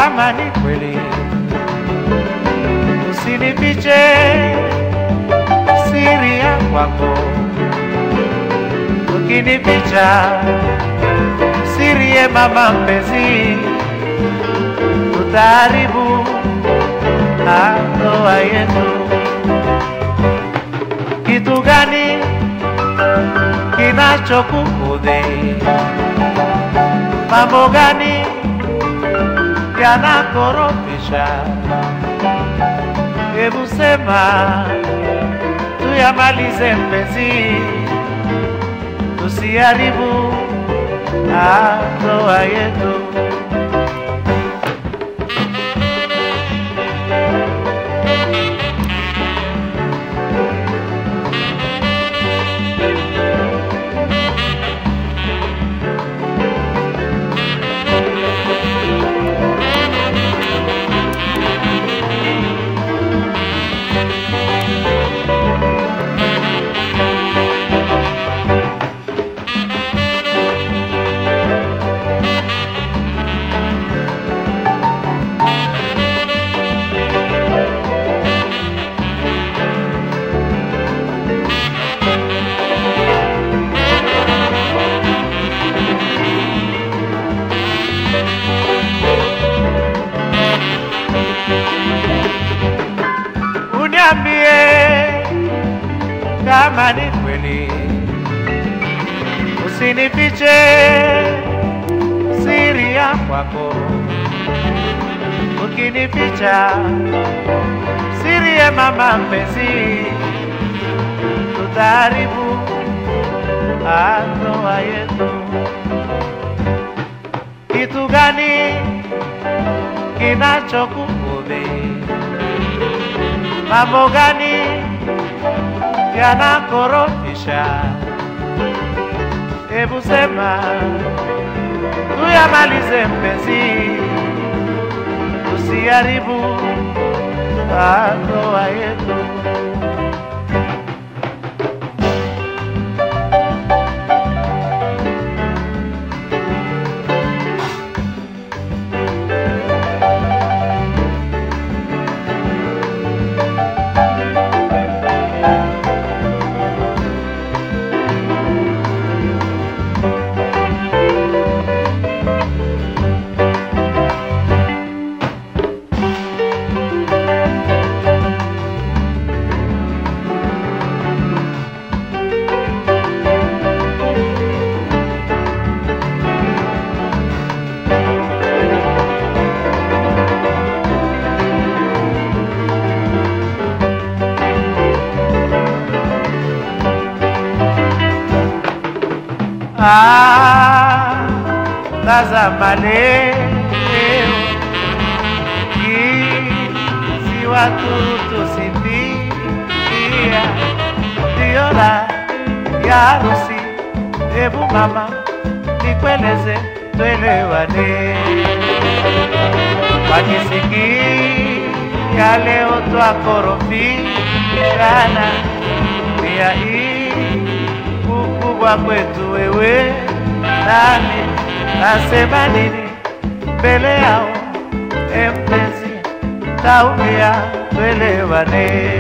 kama ni kweli, usinifiche siri ya kwako. Ukinificha siri ye mama mpenzi, tutaharibu ndoa yetu. Kitu gani kinachokukudhi? Mambo gani yanakorofisha? Hebu sema tuyamalize mpenzi, tusiharibu ndoa yetu. Uniambie kama ni kweli, usinifiche siri ya kwako. Ukinificha siri ya mama mpenzi, tutaharibu ndoa yetu. Kitu gani kinachokukudhi? Mambo gani yanakorofisha? Hebu sema tuyamalize mpenzi, tusiharibu ndoa yetu. Ah, tazama leo jinsi watu tusifikia, ndiyo raha ya harusi. Hebu mama nikueleze, twelewane, wakisikia leo twakorofishana, pia hii ukubwa kwetu wewe nami nasema nini mbele yao e mpenzi taumia twelewane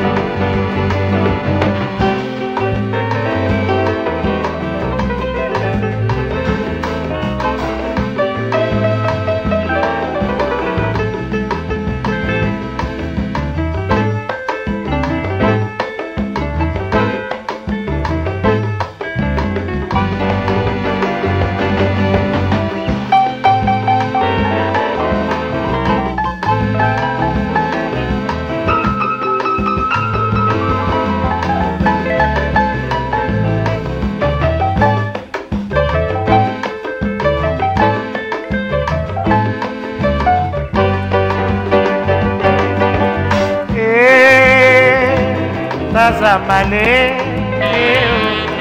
tazama leo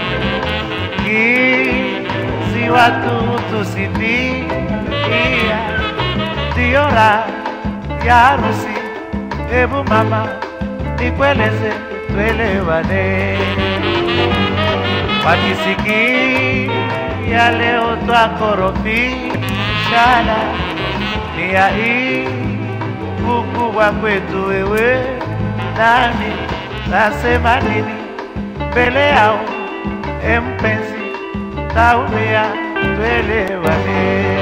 jinsi watu tusifikia, ndiyo raha ya harusi. Hebu mama nikueleze, twelewane, wakisikia leo twakorofishana, dunia hii kukubwa kwetu wewe nami nasema nini mbele yao, e mpenzi, taumia, tuelewane.